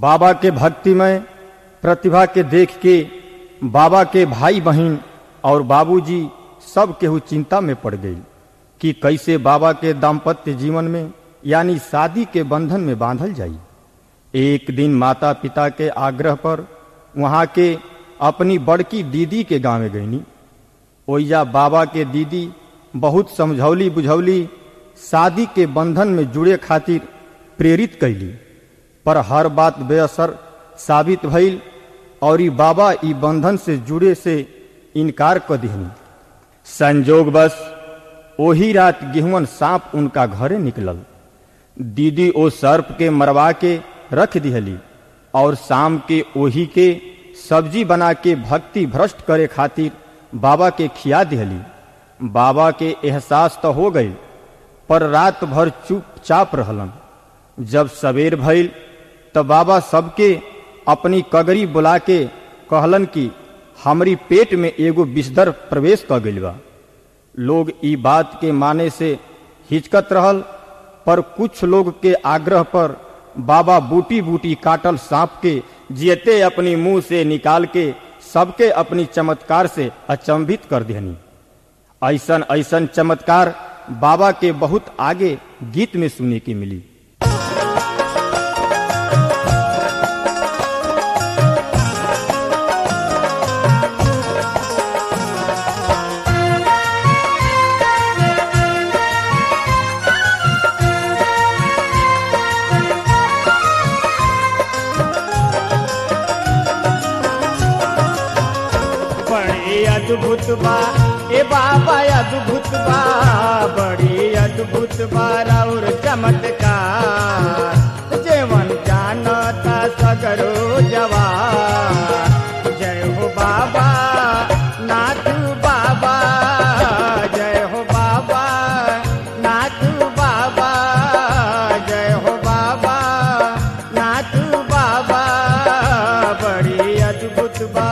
बाबा के भक्तिमय प्रतिभा के देख के बाबा के भाई बहन और बाबूजी सब केहू चिंता में पड़ गई कि कैसे बाबा के दाम्पत्य जीवन में यानी शादी के बंधन में बांधल जाई एक दिन माता पिता के आग्रह पर वहां के अपनी बड़की दीदी के गांव में गईनी ओइजा बाबा के दीदी बहुत समझौली बुझौली शादी के बंधन में जुड़े खातिर प्रेरित कैली पर हर बात बेअसर साबित भइल और ई बाबा ई बंधन से जुड़े से इनकार कर दिहनी संजोग बस ओही रात गेहुअन सांप उनका घरे निकलल दीदी ओ सर्प के मरवा के रख दिहली और शाम के ओही के सब्जी बना के भक्ति भ्रष्ट करे खातिर बाबा के खिया दिहली बाबा के एहसास तो हो गई पर रात भर चुपचाप रहलन जब सवेर भइल तब बाबा सबके अपनी कगरी बुला के कहलन कि हमरी पेट में एगो विषदर प्रवेश कर गइल बा लोग ई बात के माने से हिचकत रहल पर कुछ लोग के आग्रह पर बाबा बूटी बूटी काटल सांप के जियते अपनी मुंह से निकाल के सबके अपनी चमत्कार से अचंभित कर देनी ऐसन ऐसन चमत्कार बाबा के बहुत आगे गीत में सुनने की मिली बड़ी अद्भुत बा ए बाबा अद्भुत बा बड़ी अद्भुत बा और चमत्कार जेवन जानता सगरो जवान जय हो बाबा नाथ बाबा जय हो बाबा नाथ बाबा जय हो बाबा नाथ बाबा बड़ी अद्भुत बा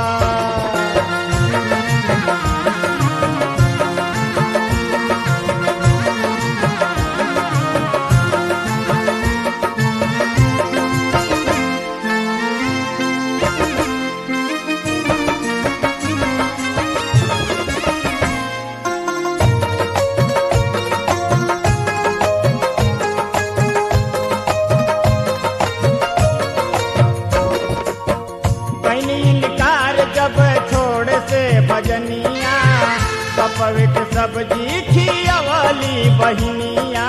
कैनी इनकार जब छोड़ से भजनिया कपविट सब्जी खियवली बहिनिया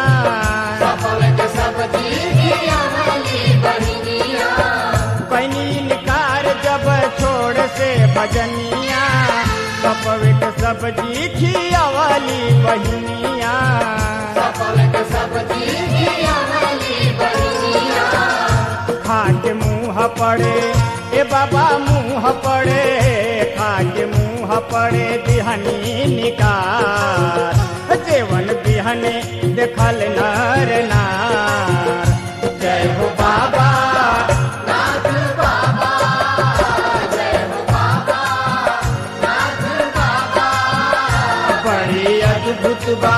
कैनी इनकार जब छोड़ से भजनिया कपविट सब्जी खियवली बहिनिया खा के मुंह पड़े ए बाबा मुंह पड़े खा के मुंह पड़े बिहनी निकार जेवन बिहने देखल नर नार जय हो बाबा बड़ी अद्भुत बा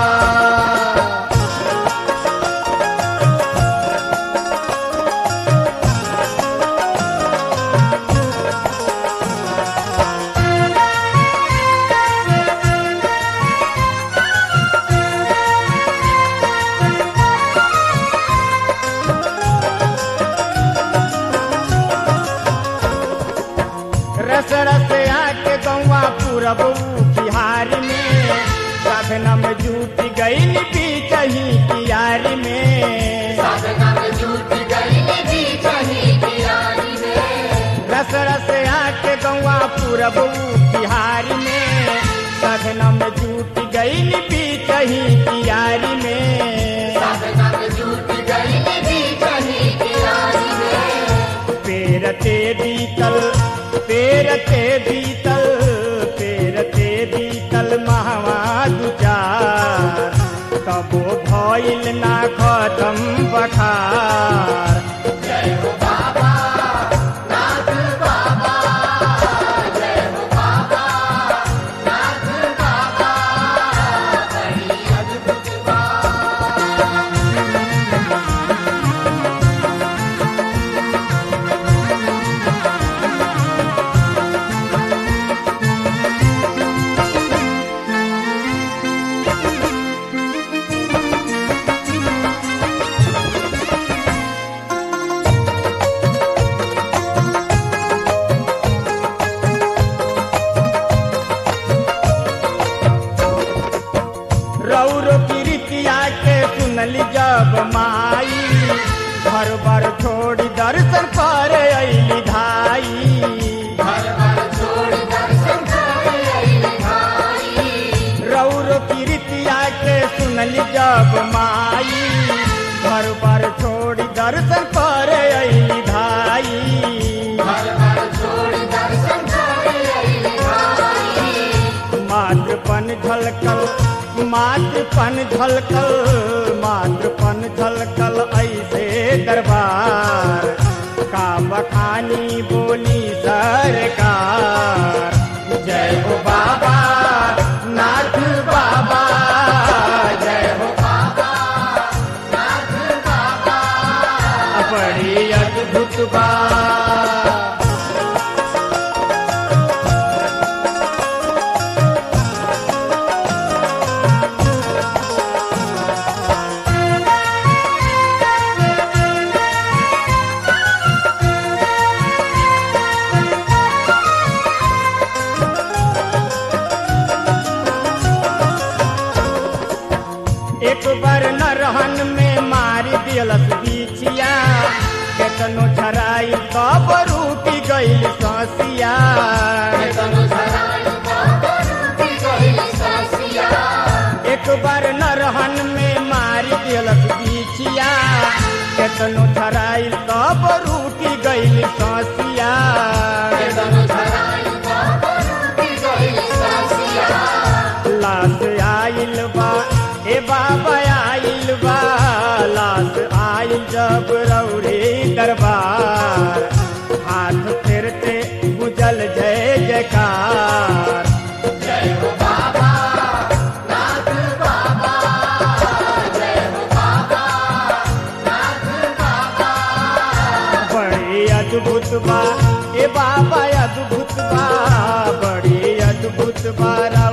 रस रस आके गौवा पूरब बिहार में साधना में जूट गई बीचही कियारी में रस रस आके गौवा पूरब बिहार में साधना में जूट गई बीचही कियारी में पेरते बीतल पेरते बीतल पेरते बीतल महवा दुचार तबो भइल ना खतम बखार करे अली धाई रौर कीर्तिया के सुनली जब माई घर बार छोड़ दर्शन करे अली धाई मातृपन झलकल मातृपन झलकल मातृपन झलकल ऐसे दरबार का बखानी बोली सरकार जय हो बाबा नाथ बाबा जय हो बाबा नाथ बाबा बड़ी अद्भुत बात एक बार न रहन में मारी दिलस बिछिया केतनो झराई तब रूपी गईल ससिया एक बार न रहन में मारी दिलस बिछिया केतनो झराई तब रूपी गईल ससिया लाश आइल बा ए बाबा आइल बा लाश आइल जब रौरे दरबार हाथ फेरते गुजल जय जयकार बड़ी अद्भुत बा ए बाबा अद्भुत बा बड़ी अद्भुत बा